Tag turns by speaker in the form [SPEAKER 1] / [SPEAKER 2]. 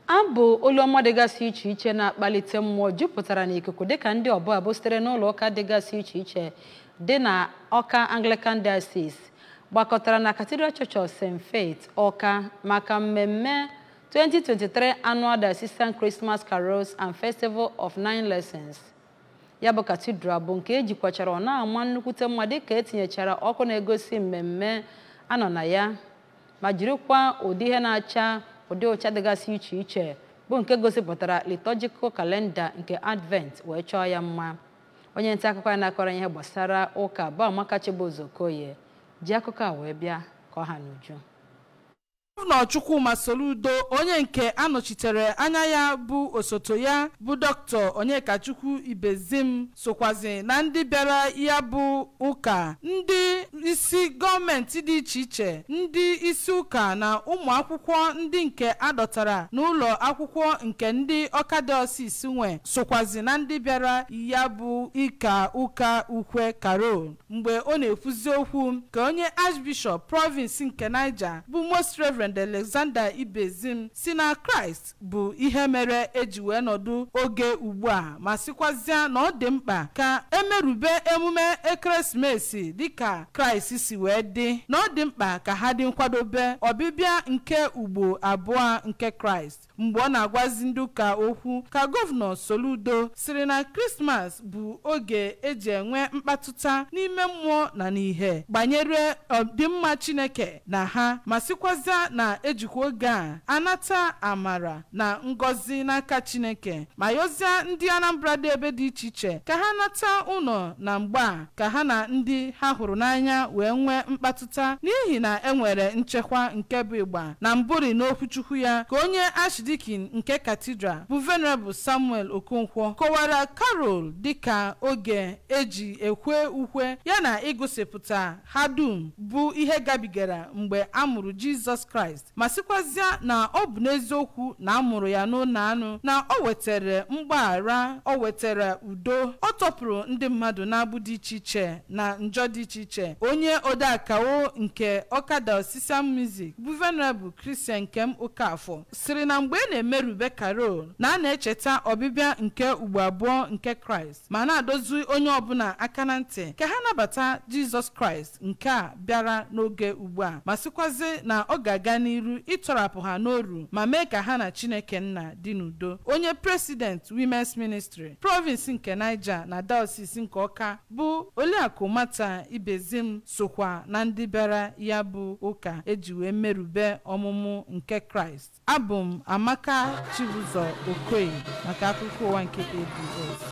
[SPEAKER 1] abụ oluọma dịgasị iche iche na-akpalite mmụọ jupụtara n'ikuku dịka ndị ọbụ abụ sitere n'ụlọ ụka dịgasị iche iche dị na ọka anglican diocese gbakọtara na cathedral church of st faith ọka maka mmemme 2023 annual diocesan christmas carols and festival of nine lessons ya bụ cathedral bụ nke ejikwachara ọ na-ama nnukwute mma dịka etinyechara ọkụ na-egosi mmemme anọ na ya ma jirikwa ụdị ihe na-acha ụdị ụcha dịgasị iche iche bụ nke gosipụtara liturgical kalenda nke advent wee chọọ ya mma onye nta akụkọ ya na-akọrọ ihe gbasara ụka bụ Amaka Chibuzo Okoye ji akụkọ a wee bịa ka ọ ha n'uju
[SPEAKER 2] gọvanọ chukwuma soludo onye nke anọchitere anya ya bụ osote ya bụ dọkịta onyekachukwu ibezim sokwazi na ndị bịara ya bụ ụka ndị isi gọọmenti dị iche iche ndị isi ụka na ụmụ akwụkwọ ndị nke adọtara n'ụlọ akwụkwọ nke ndị ọka diosis nwe sokwazi na ndị bịara ya bụ ịka ụka ukwe karol mgbe ọ na-ekwuzi okwu ka onye archbishop province nke niger bụ most reverend alexander ibezim si na kraịst bụ ihe mere eji wee nọdụ oge ugbu a ma sịkwazịa na ọ dị mkpa ka emerube emume ekeresimesi dịka kraịst si wee dị na ọ dị mkpa ka ha dị nkwadobe ọbịbịa nke ugbo abụọ nke kraịst mgbe ọ na-agwazi ndị ụka okwu ka gọvanọ soludo siri na krismas bụ oge eji enwe mkpatụta n'ime mmụọ na n'ihe banyere ọdịmma chineke na ha ma sịkwazịa na ejikwa oge a anata amara na ngọzi n'aka chineke ma yọzie ndị anambra dị ebe dị iche iche ka ha nata ụlọ na mgbe a ka ha na ndị ha hụrụ n'anya wee nwee mkpatụta n'ihi na enwere nchekwa nke bụ ịgba na mbụri n'okwuchukwu ya ka onye archdeacon nke katidral bụ venerable samuel okonkwo kọwara karol dịka oge eji ekwe ukwe yana igosipụta ha dum bụ ihe gabigara mgbe a mụrụ jizọs kraịst ma sịkwazịa na ọ bụ n'eziokwu na a mụrụ ya n'ụlọ anụ na o wetara mgbaghara o wetara udo ọ tọpụrụ ndị mmadụ n'agbụ dị iche iche na njọ dị iche iche onye odeakawo nke ọka diocesan music bụ venerable christian nkem okafọ siri na mgbe e na-emerube karol na a na-echeta ọbịbịa nke ugbo abụọ nke kraịst ma na-adozi onye ọbụla aka na ntị ka ha nabata jizọs kraịst nke a bịara n'oge ugbu a ma sịkwazi na ọ ga-aga n'iru ịtọrapụ ha n'oru ma mee ka ha na chineke nna dị n'udo onye president women's ministry province nke niger na diocese nke ọka bụ oliakụ mata ibezim sokwa na ndị bịara ya bụ ụka eji wee merube ọmụmụ nke kraịst abụ m amaka chibuzo okoye maka akụkọ ụwa nke abs